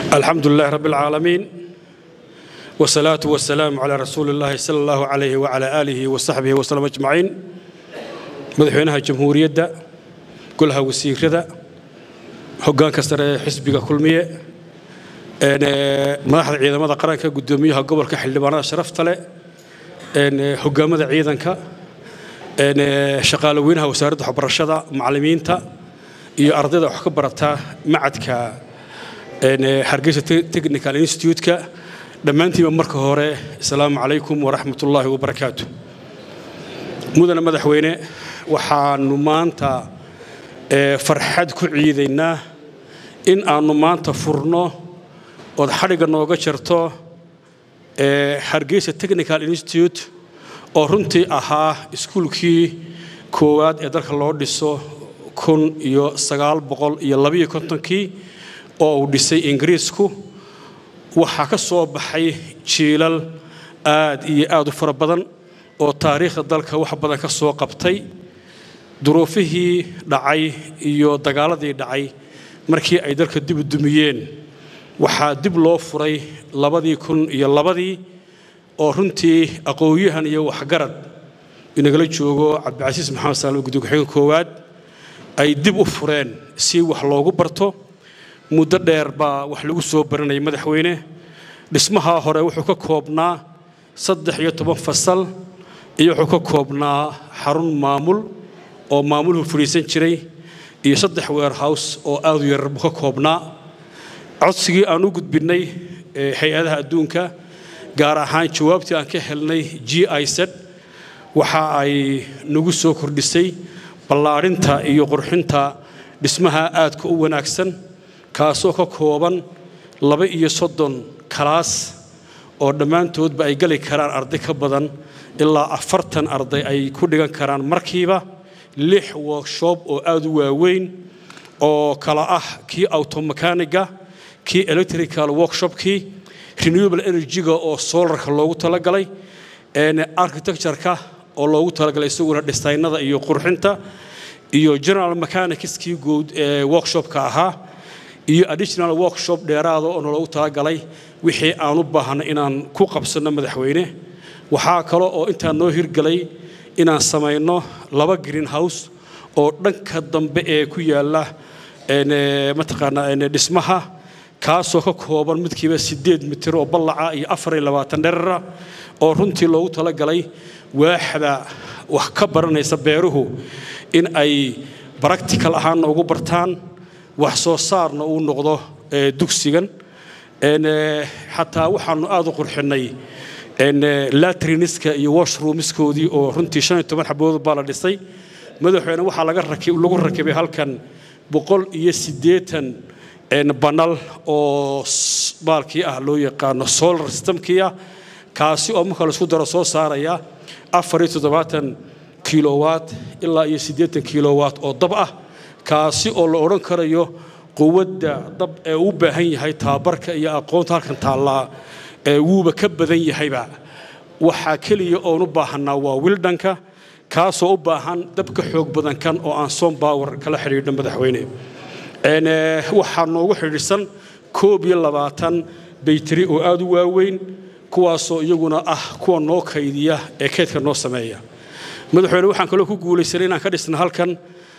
الحمد لله رب العالمين والصلاة والسلام على رسول الله صلى الله عليه وعلى آله وصحبه وسلم أجمعين مدحوينها جمهورية كلها وسيرة هجان كسر حزبك كلمية madaxda ciidamada qaranka gudoomiyaha gobolka xildhibaanada sharafta leh hogaamada ciidanka shaqaale weynaha wasaaradda waxbarashada macallimiinta iyo ardayda wax ka barata macadka hargeysa technical institute-ka dhammaantiiba marka hore asalaamu calaykum waraxmat ullaahi wabarakaatu mudane madaxweyne waxaanu maanta farxad ku ciidaynaa in aanu maanta furno ood xadhigga nooga jarto hargeysa technical institute oo runtii ahaa iskuulkii koowaad ee dalka loo dhiso kun iyo sagaal boqol iyo labiyo kontonkii oo uu dhisay ingiriisku waxaa ka soo baxay jiilal aad iyo aad u fara badan oo taariikhda dalka wax badan ka soo qabtay duruufihii dhacay iyo dagaaladii dhacay markii ay dalka dib u dumiyeen waxaa dib loo furay labadii kun iyo labadii oo runtii aqoonyahan iyo waxgarad inagala joogo cabdicasiis maxamed saalmo guddi ku-xigeenka koowaad ay dib u fureen si wax loogu barto muddo dheer baa wax lagu soo baranayay madaxweyne dhismahaa hore wuxuu ka koobnaa saddex iyo toban fasal iyo wuxuu ka koobnaa xarun maamul oo maamuluhu fadhiisan jiray iyo saddex warehouse oo aad u yarar buu ka koobnaa codsigii aan u gudbinnay hay-adaha adduunka gaar ahaan jawaabtii aan ka helnay g i z waxa ay nagu soo kordhisay ballaadhinta iyo qurxinta dhismaha aadka u wanaagsan kaasoo ka kooban laba iyo soddon kalaas oo dhammaantoodba ay geli karaan arday ka badan ilaa afartan arday ay ku dhigan karaan markiiba lix workshop oo aad u waaweyn oo kala ah kii automekaniga kii electrical workshopkii renewable energy-ga oo solarka loogu talagalay architecture-ka oo loogu talagalay isaguna dhisaynada iyo qurxinta iyo general mechanicskii guud ee workshopka ahaa iyo additional workshop dheeraada oo loogu talagalay wixii aan u baahnay inaan ku qabsanno madaxweyne waxaa kale oo intaa noo hirgelay inaan samayno laba green house oo dhanka dambe ee ku yaalla mataqaanaa dhismaha kaasoo ka kooban midkiiba siddeed mitir oo ballaca iyo afar iyo labaatan dherara oo runtii loogu talagalay waaxda wax ka baranaysa beeruhu in ay baractical ahaanna ugu bartaan wax soo saarna uu noqdo dugsigan xataa waxaanu aad u qurxinnay latriniska iyo washroomiskoodii oo runtii shan iyo toban xabood baa la dhisay madaxweyne waxaa lagu rakibay halkan boqol iyo siddeetan banal oo baalkii ah loo yaqaano solar systemkii ah kaasi oo marka laisku daro soo saaraya afar iyo toddobaatan kilowatt ilaa iyo siddeetan kilowatt oo dab ah kaasi oo la odhan karayo quwadda dab ee u baahan yahay tababarka iyo aqoonta halkan taallaa wuuba ka badan yahayba waxaa keliya oon u baahanaa waa wildhanka kaasoo u baahan dab ka xoog badan kan oo aan som bower kala xidhiidhno madaxweyne waxaa noogu xidhiidhsan koob iyo labaatan bayteri oo aad u waaweyn kuwaasoo iyaguna ah kuwa noo kaydiya ee keydka noo sameeya madaxweyne waxaan kaloo ku guulaysanay inaan ka dhisna halkan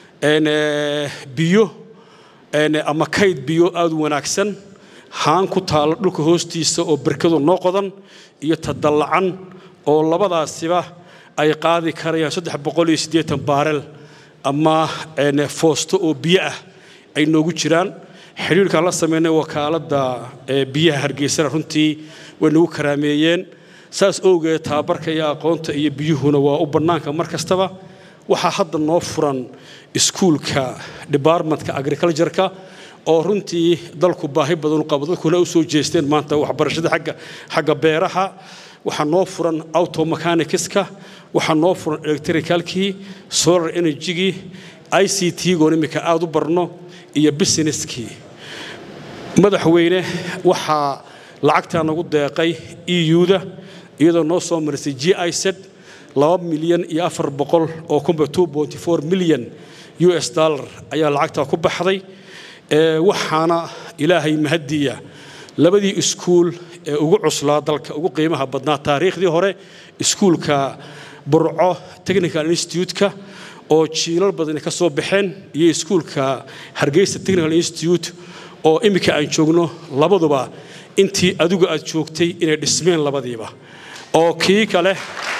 biyo ama kayd biyo aad u wanaagsan haan ku taalla dhulka hoostiisa oo berkadu noo qodan iyo tadallacan oo labadaasiba ay qaadi karayaan saddex boqol iyo siddeetan baarel ama foosto oo biyo ah ay noogu jiraan xidhiirkaan la samaynay wakaaladda biyaha hargeysana runtii way nagu karaameeyeen saas owgeed tababarka iyo aqoonta iyo biyuhuna waa u bannaanka mar kastaba waxaa hadda noo furan iskuulka departmentka agricultureka oo runtii dalku baahi badan u qabo dadkuna u soo jeesteen maanta waxbarashada xagga xagga beeraha waxaa noo furan automechanicska waxaa noo furan electricalkii solar energygii i c t-goon iminka aad u barno iyo businesskii madaxweyne waxaa lacagtaa nagu deeqay eu-da iyadoo noo soo marisay g i z laba milyan iyo afar boqol oo kunba two ponty four milyan u s dollar ayaa lacagtaa ku baxday waxaana ilaahay mahadiya labadii iskuul ee ugu cuslaa dalka ugu qiimaha badnaa taariikhdii hore iskuulka burco technical institute-ka oo jiilal badani ka soo baxeen iyo iskuulka hargeysa technical institute oo iminka aan joogno labaduba intii adigu aad joogtay inay dhismeen labadiiba oo kii kale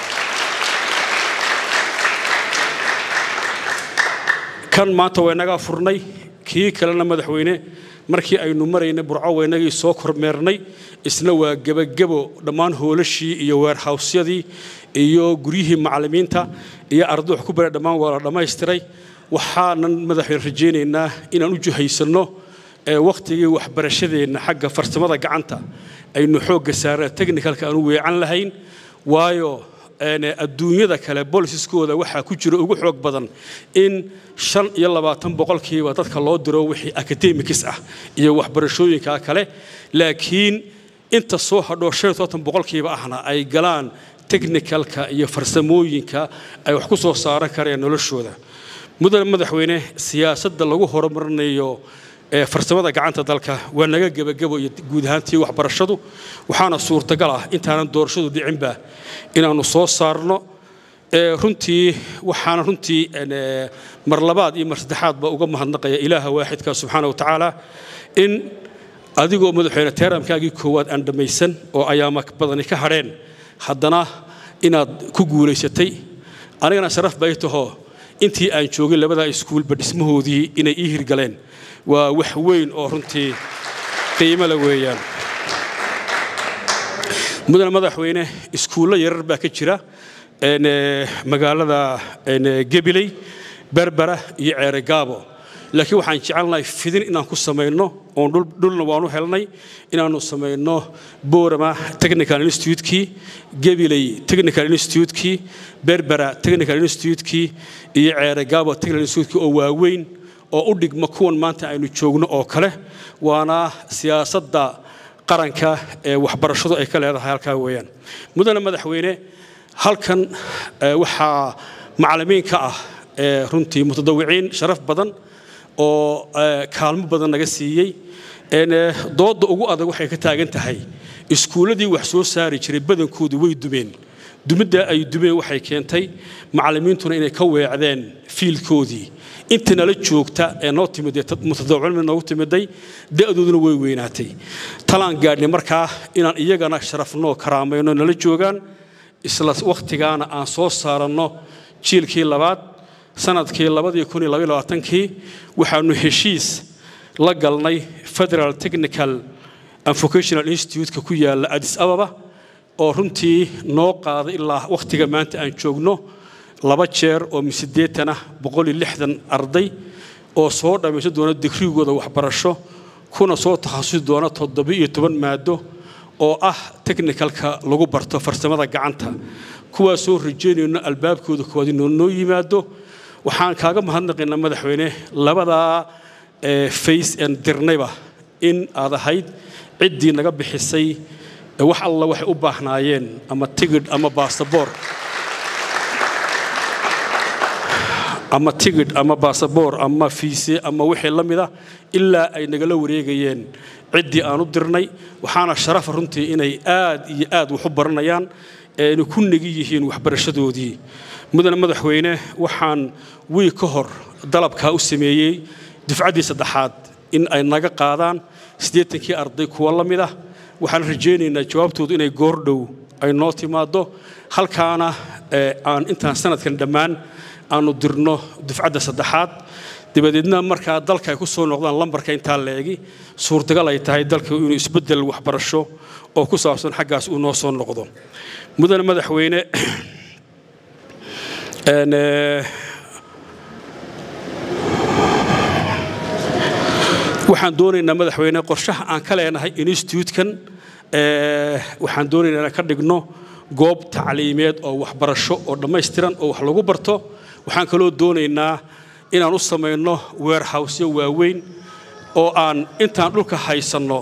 kan maanta waynagaa furnay kii kalena madaxweyne markii aynu maraynay burco waynagii soo kormeernay isna waa gebagebo dhammaan hoolashii iyo weerhawsyadii iyo guryihii macallimiinta iyo arday wax ku bara dhammaan waa la dhammaystiray waxaanan madaxweyne rajaynaynaa inaan u juhaysanno wakhtigii waxbarashadeenna xagga farsamada gacanta aynu xoogga saarna technicalka aan u weecan lahayn waayo adduunyada kale bolisiskooda waxaa ku jira ugu xoog badan in shan iyo labaatan boqolkiiba dadka loo diro wixii academics ah iyo waxbarashooyinka kale laakiin inta soo hadhoo shan iyo toban boqolkiiba ahna ay galaan technicalka iyo farsamooyinka ay wax ku soo saaran kareen noloshooda mudane madaxweyne siyaasadda lagu horumarinayo farsamada gacanta dalka waa naga gebagabo iyo guud ahaantii waxbarashadu waxaana suurtagal ah intaanan doorashadu dhicinba inaannu soo saarno runtii waxaana runtii mar labaad iyo mar saddexaadba uga mahadnaqaya ilaaha waaxidka subxaana wa tacaala in adigoo madaxweyne teeramkaagii koowaad aan dhammaysan oo ayaama badani ka hadheen haddana inaad ku guulaysatay anigana sharaf bay taho intii aan joogin labadaa iskuulba dhismahoodii inay ii hirgaleen waa wax weyn oo runtii qiimo la weeyaan mudane madaxweyne iskuullo yarar baa ka jira magaalada gebiley berbera iyo ceere gaabo laakiin waxaan jecelnahay fidin inaan ku samayno oon dhulna waanu helnay inaannu samayno boorama technical institutekii gebiley technical institutekii berbera technical institutekii iyo ceere gaabo technical institutekii oo waaweyn oo u dhigma kuwan maanta aynu joogno oo kale waana siyaasadda qaranka ee waxbarashadu ay ka leedahay halkaa weeyaan mudane madaxweyne halkan waxaa macallimiin ka ah runtii mutadawiciin sharaf badan oo kaalmo badan naga siiyey doodda ugu adag waxay ka taagan tahay iskuulladii wax soo saari jiray badankoodu way dumeen dumidda ay dumeen waxay keentay macallimiintuna inay ka weecdeen fiilkoodii inta nala joogta ee noo timidee mutadawicin noogu timiday da'dooduna way weynaatay talaan gaadhnay markaa inaan iyagana sharafnoo karaamayno nala joogaan isla wakhtigaana aan soo saaranno jiilkii labaad sanadkii labadii kun iyo labaiyo labaatankii waxaanu heshiis la galnay federal technical and vocational institute-ka ku yaalla addis ababa oo runtii noo qaaday ilaa wakhtiga maanta aan joogno laba jeer oo misiddeetana boqol iyo lixdan arday oo soo dhammaysan doona digrigooda waxbarasho kuna soo takhasusi doona toddoba iyo toban maado oo ah technicalka lagu barto farsamada gacanta kuwaasoo rajaynayno albaabkooda koowaad inuu noo yimaado waxaan kaaga mahadnaqaynaa madaxweyne labadaa face en dirnayba in aad ahayd ciddii naga bixisay wax alla waxay u baahnaayeen ama tigidh ama baasaboor ama tigidh ama baasaboor ama fiise ama wixii la mida ilaa ay nagala wareegayeen ciddii aan u dirnay waxaana sharafa runtii inay aad iyo aad wax u baranayaan eena ku negi yihiin waxbarashadoodii mudane madaxweyne waxaan wiig ka hor dalabkaa u sameeyey dufcaddii saddexaad in ay naga qaadaan siddeetankii arday kuwa la mid ah waxaan rajaynaynaa jawaabtoodu inay goordhow ay noo timaaddo halkaana aan intaan sanadkan dhammaan aanu dirno dufcadda saddexaad dabadeedna markaa dalka ay ku soo noqdaan lambarka intaa leegi suurtagal ay tahay dalka inuu isbeddel waxbarasho oo ku saabsan xaggaas uu noo soo noqdo mudane madaxweyne waxaan doonaynaa madaxweyne qorshaha aan ka leenahay institutekan waxaan doonaynaa inaan ka dhigno goob tacliimeed oo waxbarasho oo dhammaystiran oo wax lagu barto waxaan kaloo doonaynaa inaan u samayno weerhawsyo waaweyn oo aan intaan dhulka haysanno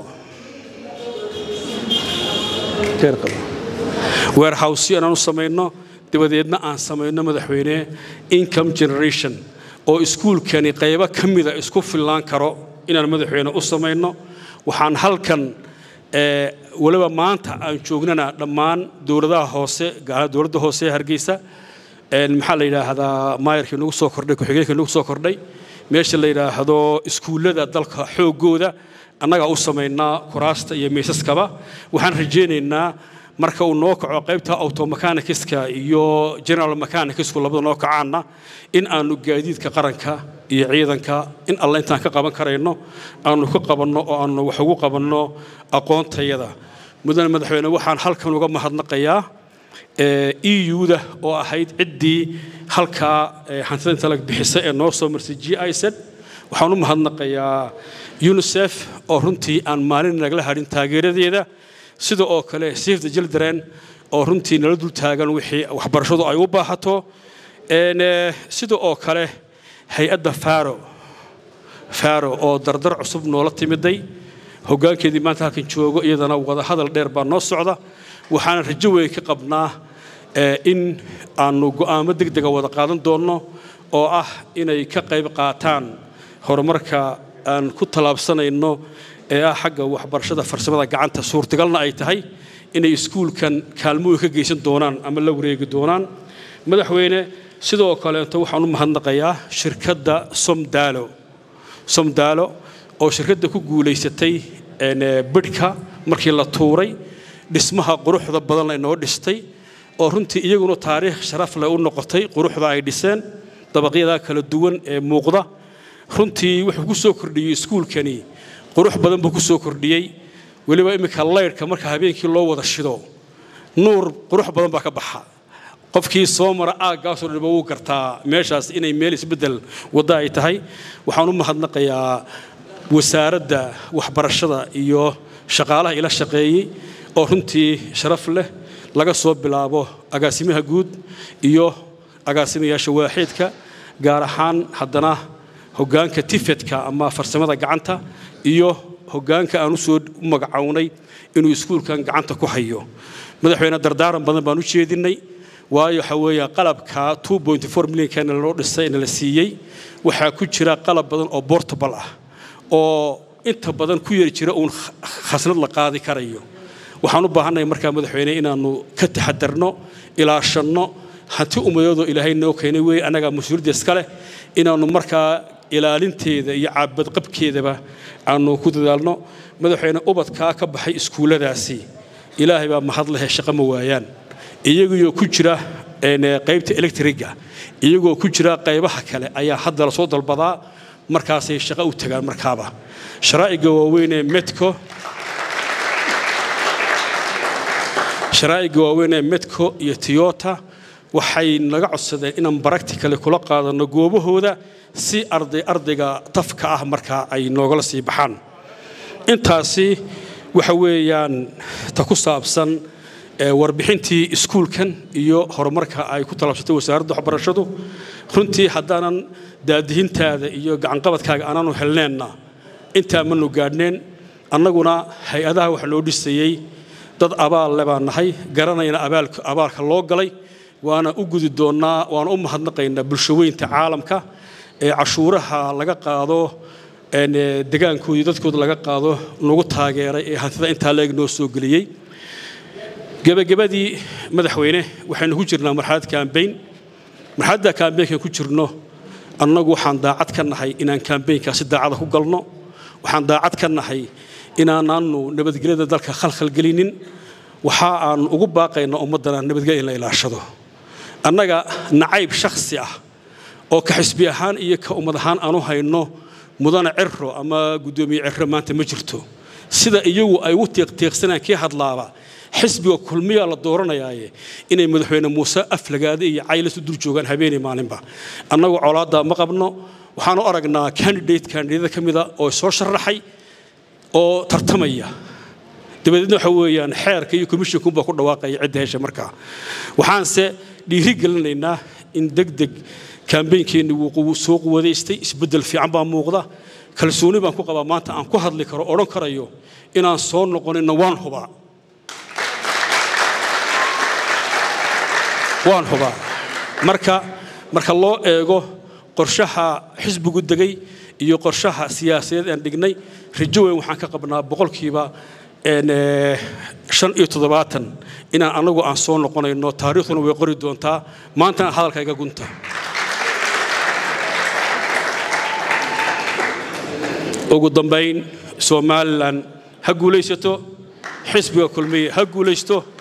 weerhawsyo inaan u samayno dabadeedna aan samayno madaxweyne income generation oo iskuulkani qaybo ka mida isku fillaan karo inaan madaxweyne u samayno waxaan halkan weliba maanta aan joognana dhammaan dowladaha hoose gaar dowladda hoose ee hargeysa maxaa la yidhaahdaa maayarkii nagu soo kordhay ku-xigeenkii nagu soo kordhay meesha la yidhaahdo iskuullada dalka xooggooda annagaa u samaynaa kuraasta iyo miisaskaba waxaan rajaynaynaa marka uu noo kaco qaybta automechanikiska iyo general mechanikisku labada noo kacaanna in aanu gaadiidka qaranka iyo ciidanka in alle intaan ka qaban karayno aanu ka qabanno oo aanu wax ugu qabanno aqoontayada mudane madaxweyne waxaan halkan uga mahadnaqayaa eu-da oo ahayd ciddii halkaa hantida intalag bixisa ee noo soo marsay g i z waxaan u mahadnaqayaa unisef oo runtii aan maalin nagala hadhin taageeradeeda sida oo kale save the children oo runtii nala dul taagan wixii waxbarashadu ay u baahato sida oo kale hay-adda faro faro oo dardar cusub noola timiday hoggaankeedii maanta halkan joogo iyadana wada hadal dheer baa noo socda waxaana rajo weyn ka qabnaa in aanu go'aamo deg dega wada qaadan doonno oo ah inay ka qayb qaataan horumarka aan ku tallaabsanayno ee ah xagga waxbarashada farsamada gacanta suurtagalna ay tahay inay iskuulkan kaalmooyin ka geysan doonaan ama la wareegi doonaan madaxweyne sidoo kaleeto waxaan u mahadnaqayaa shirkadda somdaalo somdaalo oo shirkadda ku guulaysatay bidhka markii la tuuray dhismaha quruxda badan laynoo dhistay oo runtii iyaguna taariikh sharaf leh u noqotay quruxda ay dhiseen dabaqyada kala duwan ee muuqda runtii wuxuu ku soo kordhiyey iskuulkani qurux badan buu ku soo kordhiyey weliba iminka laydhka marka habeenkii loo wada shido nuur qurux badan baa ka baxa qofkii soo mara aaggaasoo dhanba wuu gartaa meeshaas inay meel isbeddel wadda ay tahay waxaan u mahadnaqayaa wasaaradda waxbarashada iyo shaqaalaha ila shaqeeyey oo runtii sharaf leh laga soo bilaabo agaasimaha guud iyo agaasimayaasha waaxiidka gaar ahaan haddana hoggaanka tifedka ama farsamada gacanta iyo hoggaanka aan usoo u magacownay inuu iskuulkan gacanta ku hayo madaxweyne dardaaran badan baan u jeedinay waayo waxa weeye qalabka milyankan loo dhisay na la siiyey waxaa ku jira qalab badan oo bortable ah oo inta badan ku yari jira uun khasnad la qaadi karayo waxaan u baahannahay markaa madaxweyne inaannu ka taxadarno ilaashanno hanti ummadoodoo ilaahay noo keenay weeye annagaa mas-uuliyadda iska leh inaannu markaa ilaalinteeda iyo caabadqabkeedaba aanu ku dadaalno madaxweyne ubadkaa ka baxay iskuulladaasi ilaahay baa mahad lehe shaqo ma waayaan iyagoo ku jira qaybta electriga iyagoo ku jira qaybaha kale ayaa hadda lasoo dalbadaa markaasay shaqo u tagaan markaaba sharaa'iga waaweyn ee medco sharaa'iga waaweyn ee medco iyo tiyota waxay naga codsadeen inaan baracticale kula qaadanno goobahooda si arday ardayga tafka ah markaa ay noogala sii baxaan intaasi waxa weeyaan ta ku saabsan warbixintii iskuulkan iyo horumarka ay ku talabsatay wasaaradda waxbarashadu runtii haddaanan daadihintaada iyo gacanqabadkaaga aanaanu helneenna intaa manu gaadhneen annaguna hay-adaha waxa loo dhisayey dad abaal le baan nahay garanayna abaalka loo galay waana u gudi doonnaa waana u mahadnaqaynaa bulshaweynta caalamka ee cashuuraha laga qaado degaankoodii dadkooda laga qaado nagu taageeray ee hantida intaa leeg noo soo geliyey gebagabadii madaxweyne waxaynu ku jirnaa marxalad kaambayn marxaladda kaambaynkan ku jirno annagu waxaan daacad ka nahay inaan kaambaynkaasi daacada ku galno waxaan daacad ka nahay inaanaanu nabadgelyada dalka khalkhalgelinin waxa aan ugu baaqaynaa ummaddana nabadgelya in la ilaashado annaga nacayb shakhsi ah oo ka xisbi ahaan iyo ka ummad ahaan aanu hayno mudane ciro ama guddoomiye ciro maanta ma jirto sida iyagu ay u tiiqtiiqsanaan kii hadlaaba xisbiga kulmiyaa la dooranayaaye inay madaxweyne muuse aflagaade iyo caylasu dul joogaan habeenii maalinba annagu colaaddaa ma qabno waxaanu aragnaa candidate kandidaada ka mida oo soo sharaxay oo tartamaya dabadeedna waxa weeyaan xeerka iyo commissionkunbaa ku dhawaaqaya cidda hesha markaa waxaanse dhiiri gelinaynaa in deg deg kaambeynkeenni wuu soo quwadaystay isbeddel fiican baa muuqda kalsooni baan ku qabaa maanta aan ku hadli karo odhan karayo inaan soo noqonina waan hubaa waan hubaa marka marka loo eego qorshaha xisbigu degay iyo qorshaha siyaasadeed aan dhignay rajo weyn waxaan ka qabnaa boqolkiiba shan iyo toddobaatan inaan anagu aan soo noqonayno taariikhduna way qori doontaa maantana hadalka iga gunta ugu dambayn somalilan ha guulaysato xisbiga kulmiye ha guulaysto